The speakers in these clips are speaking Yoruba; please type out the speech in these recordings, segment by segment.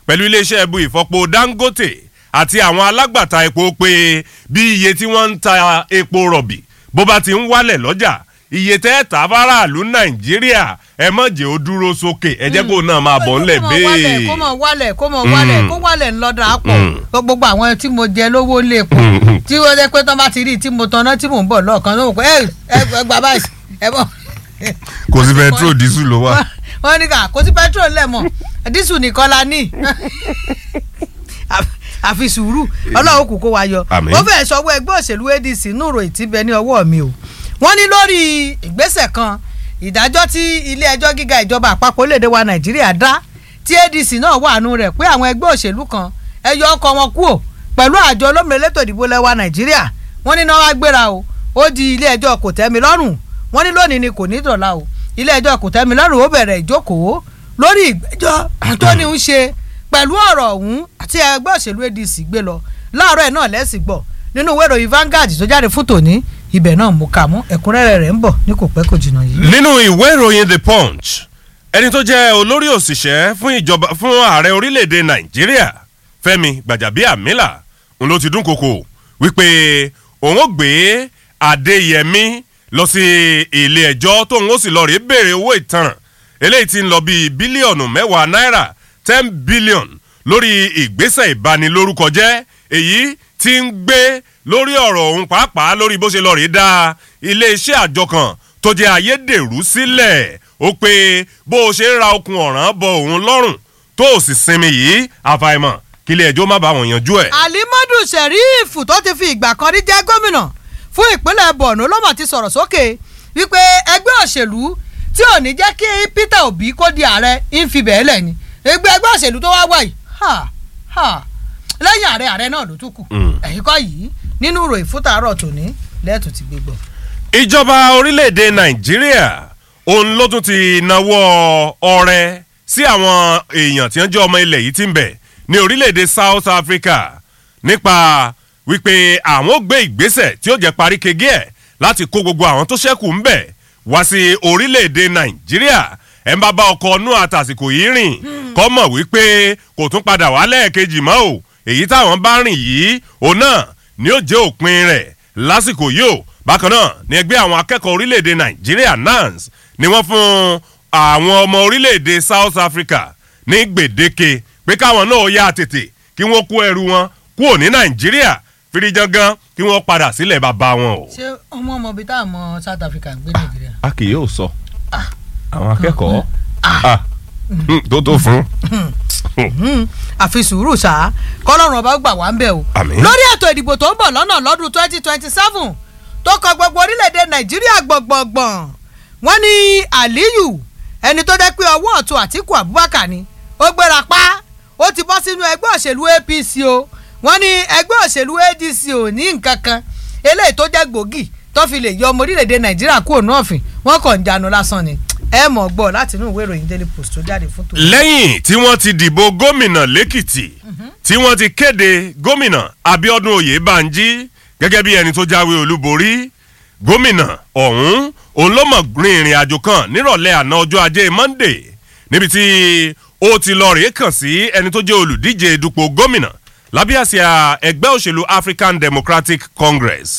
pẹ̀lú iléeṣẹ́ ẹbu ìfọpo dangote àti àwọn alágbàtà epo pé bí iye tí wọ́n ń ta epo rọ̀bì bó bá ti ń wálẹ̀ lọ́jà iye tẹ́ ta faraàlú nàìjíríà ẹ mọ̀ jẹ́ ó dúró sókè ẹ jẹ́ kó náà máa bọ̀ ńlẹ̀ bẹ́ẹ̀. kó mọ̀ wálẹ̀ kó mọ̀ wálẹ̀ kó wálẹ̀ ńlọ́dà pọ̀ gbogbo àwọn tí mo jẹ lówó lè pọ̀ tí wọ́n jẹ́ pé tán bá ti rí tí mo tanná tí mò ń bọ̀ lọ́ọ̀kan ló wò pé ẹ ẹ gbà báyìí ẹ bọ̀. kò sí pẹtrol dísù ló wà. wọ́n ní ká kò sí pẹtrol lẹ̀ mọ́ dísù nìkan la ní àfi sùúrù ọlọ́run kò kó wa yọ ó fẹ́ sọ́wọ́ ẹgbẹ́ òṣèlú adc nùrò ìtìbẹ ní ọwọ́ mi o wọ́n ní lórí ìgbésẹ̀ kan ìdájọ́ tí ilé ẹjọ́ gíga ìjọba àpapọ̀ orílẹ̀-èdè wa nàìjíríà dá tí adc náà wà nù rẹ̀ pé àwọn ẹgbẹ́ òṣèlú kan ẹyọ ọkọ̀ wọn kúò pẹ̀lú àjọ olómìnira elétò ìdìbò lẹ́wà nàìjíríà wọ́n ní náà wá gbéra o ó di ilé ẹjọ́ kò tẹ́mi lọ́rùn wọ́n ní lónìí ni kò ní dọ̀la o ilé ẹjọ́ kò tẹ́mi lọ́rùn ó bẹ̀rẹ̀ ìjókòó lórí ìgbẹ́jọ́ tó ní ń ṣe pẹ̀lú ọ̀rọ̀ ọ̀hún àti ẹgbẹ́ òṣèlú adc gbé lọ láàárọ̀ ẹ̀ náà lẹ́sìn gbọ́ nínú ìwé ìròyìn Vanguard tó jáde fún tòní ibẹ̀ náà mú kà mú ẹ̀kúnrẹ́rẹ́ rẹ̀ ń bọ̀ ní kò pẹ́ kò jìnnà yìí. nínú ìwé ìròyìn the punch ẹni tó jẹ́ olórí òṣìṣẹ́ fún ìjọba fún ààrẹ orílẹ̀-èdè nàìjíríà fẹ́mi gbàjàbíàmílà ń ló ti dúnkokò wípé òun ó gbé adéyẹmí lọ sí ilé ẹjọ́ tóun ó sì lọ rèé béèrè owó ìtanràn eléyìí ti ń lọ bíi bílíọ̀nù mẹ́wàá náírà ten billion lórí ìgbésẹ̀ ìbanilórúkọ jẹ́ èyí tí ń gbé lórí ọ̀rọ̀ òun pàápàá lórí bó ṣe lọ rí dá iléeṣẹ́ àjọ kan tó jẹ́ ayédèrú sílẹ̀ ó pé bó o ṣe ń ra okun ọ̀ràn bọ òun lọ́rùn tó o sì sinmi yìí àfàìmọ̀ kí ilé ẹjọ́ má bá wọn yanjú ẹ̀. alimadu sheriff tó ti fi ìgbà kan rí jẹ́ gómìnà fún ìpínlẹ̀ borno ló mà ti sọ̀rọ̀ sókè wípé ẹgbẹ́ òṣèlú tí ò ní jẹ́ kí peter obi kó di ààrẹ ń fi bẹ́ẹ̀ lẹ̀ ni ẹgbẹ́ ẹgbẹ́ òṣèlú tó wá wá yìí ha ha lẹ́yìn ààrẹ ààrẹ náà ló tún kù ẹ̀yìn kọ́ yìí nínú ìròyìn fún tàárọ̀ tòní lẹ́ẹ̀tún ti gbé gbọ́. ìjọba orílẹ̀-èdè nàìjíríà òun ló tún ti nawọ́ ọrẹ sí àwọn èèyàn tí wọ́n jẹ́ ọmọ ilẹ̀ yìí ti ń bẹ̀ ní orílẹ̀-èdè south africa nípa wípé àwọn ó gbé ìgbésẹ̀ tí ó jẹ́ parí kege ẹ̀ láti kó gbogbo àwọn tó ṣẹ́kù ń bẹ̀ wá sí orílẹ̀-èdè nàìjíríà ẹ̀ ń bá bá ọkọ̀ ọ̀nù àtàsìkò yìí rìn kọ́ mọ̀ wípé kò tún padà wá lẹ́ẹ̀kejì mọ́ o èyí táwọn bá rìn yìí òun náà ni ó jẹ́ òpin rẹ̀ lásìkò yìí o bákan náà ni ẹgbẹ́ àwọn akẹ́kọ̀ọ́ orílẹ̀-èdè nàìjíríà nans ni wọ́n fún àwọn ọmọ orílẹ̀-èdè south africa ní gbèdéke pé káwọn náà yá tètè kí wọ́n kó ẹrù wọn kúrò ní nàìjíríà firijangan kí wọ́n padà sílẹ̀ bàbá wọn o. ṣé ọmọ ọmọ bíi táwọn ọmọ south africa ń gbé nàìjíríà. a kì yóò sọ àwọn akẹ́kọ̀ọ́ tó tó fún. àfi sùúrù ṣá kọ́lọ́run ọba gbà wá ń bẹ̀ o. Àmín. lórí ètò ìdìbò tó ń bọ̀ lọ́nà lọ́dún twenty twenty seven tó kọ gbogbo orílẹ̀-èdè nàìjíríà gbọ̀ngbọ̀ngbọ̀n wọ́n ní aliyu ẹni tó dẹ́ pé ọwọ́ ọ̀tún àtìkù abubakar ni ó gbéra pa ó ti bọ́ sínú ẹgbẹ́ òṣèlú apc o wọ́n ní ẹgbẹ́ òṣèlú adc ò ní nǹkan kan eléyìí tó jẹ́ gbòógì tó fi lè yọ ọmọ orílẹ̀-èdè nàìjíríà kúrò náà fìn wọ́n kàn ń jánu lásán ni ẹ mọ̀ gbọ́ láti inú ìwé ìròyìn daily post tó jáde fún tòun. lẹ́yìn tí wọ́n ti dìbò gómìnà lẹ́kìtì tí wọ́n ti kéde gómìnà abiodun oyèbánjí gẹ́gẹ́ bí ẹni tó jáwé olúborí gómìnà ọ̀hún òun ló mọ̀ rin ìrìn àjò kan nírọ̀lẹ́ àná ọjọ́ ajé monday níbi tí ó ti lọ rèé kàn sí ẹni tó jẹ́ olùdíje dupò gómìnà lábẹ́ àsíá ẹgbẹ́ òṣèlú african democratic congress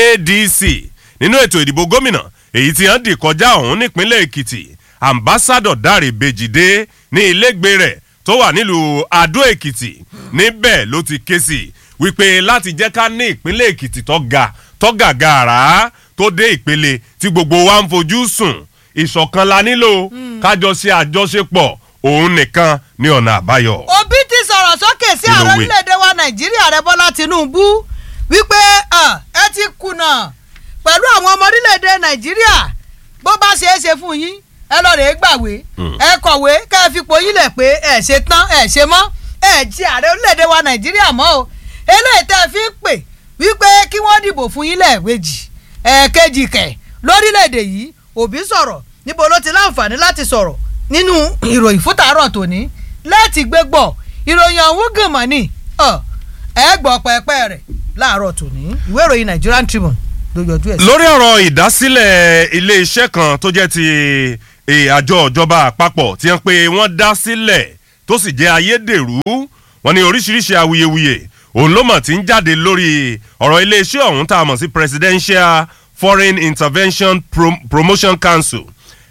adc nínú ètò ìdìbò gómìnà èyí tí wọ́n dì kọjá ọ̀hún nípínlẹ̀ èkìtì ambassadọ̀ dáre bèjìdé ní ilégbé rẹ̀ tó wà nílùú adó èkìtì níbẹ̀ ló ti ké sí wípé láti jẹ́ ká ní ìpínlẹ̀ èkìtì tó ga tó gàgàrà tó dé ìpele tí gbogbo wa ń fojú sùn ìṣọ̀kan la nílò kájọ ṣe àjọṣepọ̀ òun nìkan ní ọ̀nà àbáyọ. òbí ti sọ̀rọ̀ sókè sí Kí ló ààrẹ wí? orílẹ̀-èdè wa nàìjíríà rẹ bọ́lá tinubu wípé ah, ẹ ti kùnà pẹ̀lú àwọn ọmọ orílẹ̀-èdè nàìjíríà bó bá ṣe é ṣe fún yín ẹ lọ rèé gbàwé ẹ kọ̀wé kẹ́ ẹ fipò yín lẹ̀ pé ẹ ṣe tán ẹ ṣe mọ́ ẹ ti ààrẹ orílẹ̀-èdè wa nàìjíríà mọ́ o eléyìí tẹ́ ẹ fi ń pè wípé kí wọ́n dìbò fún yín lẹ́ẹ̀wejì ẹ̀ẹ̀kejì kẹ̀ lórílẹ̀‐èdè yìí òbí sọ̀rọ̀ níbo ló ti láǹfààní láti sọ̀rọ̀ nínú ìròyìn fún tàárọ̀ tòní láti gbé gbọ́ ìròyìn ọ̀hún gànmọ́ ni ọ̀, ẹ gbọ́ pẹ́pẹ́ rẹ̀ láàárọ̀ tòní ìwé ìròyìn Nigerian Tribune ló yọjú ẹ̀ sí. lórí ọ̀rọ̀ ìdásílẹ̀ ilé-iṣẹ́ kan tó jẹ́ ti eh, àjọ ìjọba àpapọ̀ tí wọ́n pe wọ́n dá sílẹ̀ tó tó sì jẹ́ ayédèrú wọn ní oríṣiríṣi awuyewuye òun ló mọ̀ tí ń jáde lórí ọ̀rọ̀ iléeṣẹ́ ọ̀hún tá a mọ̀ sí presidential foreign intervention Pro promotion council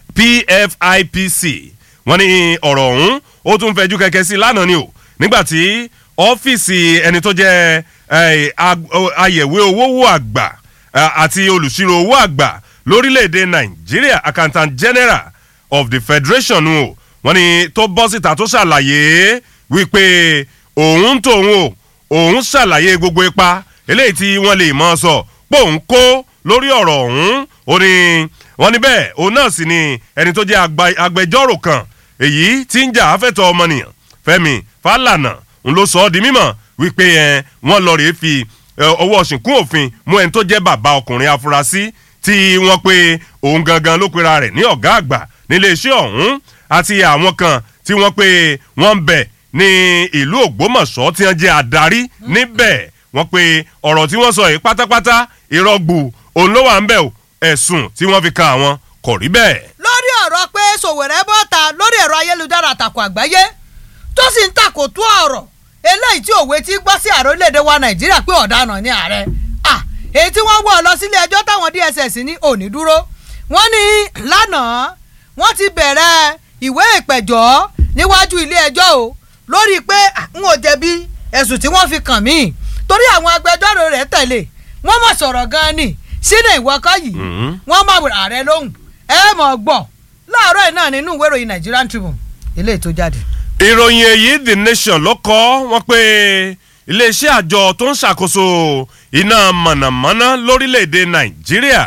pfipc wọn ní ọ̀rọ̀ ọ̀hún ó tún fẹjú kẹ̀kẹ́ sí lánàá ni o nígbàtí ọ́fíìsì ẹni tó jẹ́ ayẹ̀wé owó wò àgbà àti olùṣírò owó àgbà lórílẹ̀‐èdè nàìjíríà accountant general of the federation o wọ́n ní tó bọ́ síta tó ṣàlàyé wípé òun tòun o òun ṣàlàyé gbogbo ipa eléyìí tí wọ́n lè mọ̀ sọ pé òun kó lórí ọ̀rọ̀ ọ̀hún ó ní wọ́n ní bẹ́ẹ̀ òun náà sì ni ẹni tó jẹ́ agbẹjọ́rò kan èyí tí ń jà afẹ́tọ̀ ọmọnìyàn fẹ́mi fálànà ń ló sọ ọ́ di mímọ̀ wípé ẹ wọ́n lọ rèé fi ọwọ́ ṣìnkún òfin mú ẹni tó jẹ́ bàbá ọkùnrin afurasí tí wọ́n pe òun gangan ló pera rẹ̀ ní ọ̀gá àgbà níléeṣẹ́ ọ̀hún àti àwọn kan tí wọ́n pe wọ́n ń bẹ̀ ní ìlú ògbómọ̀ṣọ́ tí wọ́n jẹ́ adarí níbẹ̀ wọ́n pe ọ̀rọ̀ tí wọ́n sọ yìí pátápátá ìrọ́gbù òun ló wà ń bẹ̀ o ẹ̀sùn tí wọ́n fi kan àwọn kò rí bẹ́ẹ̀. lórí ọ̀rọ̀ pé sòwòrẹ́ bọ́ta lórí ẹ̀rọ ayélujára àtàkùn àgbáyé tó sì ń takò tó ọ̀rọ̀ eléyìí tí òwe ti gbọ́ sí ààrẹ orílẹ̀-èdè wa nàìjíríà pé ọ̀daràn ní ààrẹ èyí tí wọ́n wọ̀ lọ sílé ẹjọ́ táwọn dss ní òní dúró wọ́n ní lánàá wọ́n ti bẹ̀rẹ̀ ìwé ìpẹ̀jọ́ níwájú ilé ẹjọ́ o lórí pé n ò jẹ̀bi ẹ̀sùn tí wọ́n fi kàn mí torí àwọn agbẹjọ́rò rẹ̀ tẹ̀lé wọ́n mọ̀ sọ̀rọ̀ gan-an ni sínú ìwọ́kọ́ yìí wọ́n mọ̀ ààrẹ lóhùn ẹ mọ̀ gbọ́ láàárọ̀ yìí náà nínú ìwé ìròyìn Nigerian Tribune eléyìí tó jáde. ìròyìn èyí The Nation ló kọ wọ́n pé iléeṣẹ́ àjọ tó ń ṣàkóso iná mọ̀nàmọ́ná lórílẹ̀‐èdè Nàìjíríà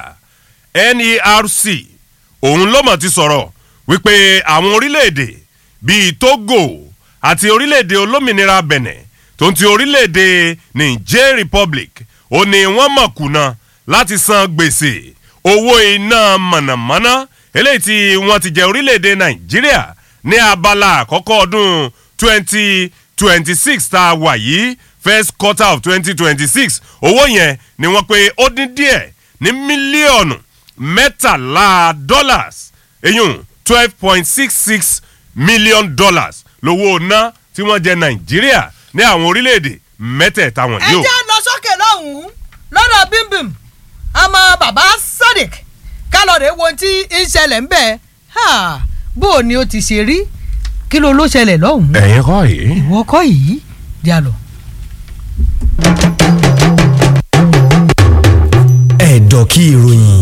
NERC òun ló mọ̀ ti sọ̀rọ̀ wípé àwọn orílẹ̀‐èdè bíi Togo àti orílẹ̀‐èdè olómìnira Benin tó ń ti orílẹ̀‐èdè Niger Republic ó ní wọ́n mọ̀ kùnà láti san gbèsè owó iná mọ̀nàmọ́ná eléyìí tí wọ́n ti jẹ orílẹ̀‐èdè Nàìjíríà ní abala àkọ́kọ́ ọdún twenty twenty six tá a wà yìí first quarter of twenty twenty six owó yẹn ni wọ́n pé ó dín díẹ̀ ní mílíọ̀nù mẹ́tàlá dollars eyín twelve point six six million dollars lówó ná tí wọ́n jẹ Nàìjíríà ní àwọn orílẹ̀-èdè mẹ́tẹ̀ẹ̀ta wọ̀nyí ẹ o. jẹ́ lọ sókè lọ́hùn-ún lọ́dọ̀ bímbìm àmọ́ bàbá Sadiq kálọ̀dé wo tí ń ṣẹlẹ̀ ń bẹ̀ bó o ní o ti ṣe rí kí ló ló ṣẹlẹ̀ lọ́hùn-ún. ẹ̀yin kọ́ yìí. ìwọ kọ́ yìí jà lọ. ẹ̀dọ̀ kí ìròyìn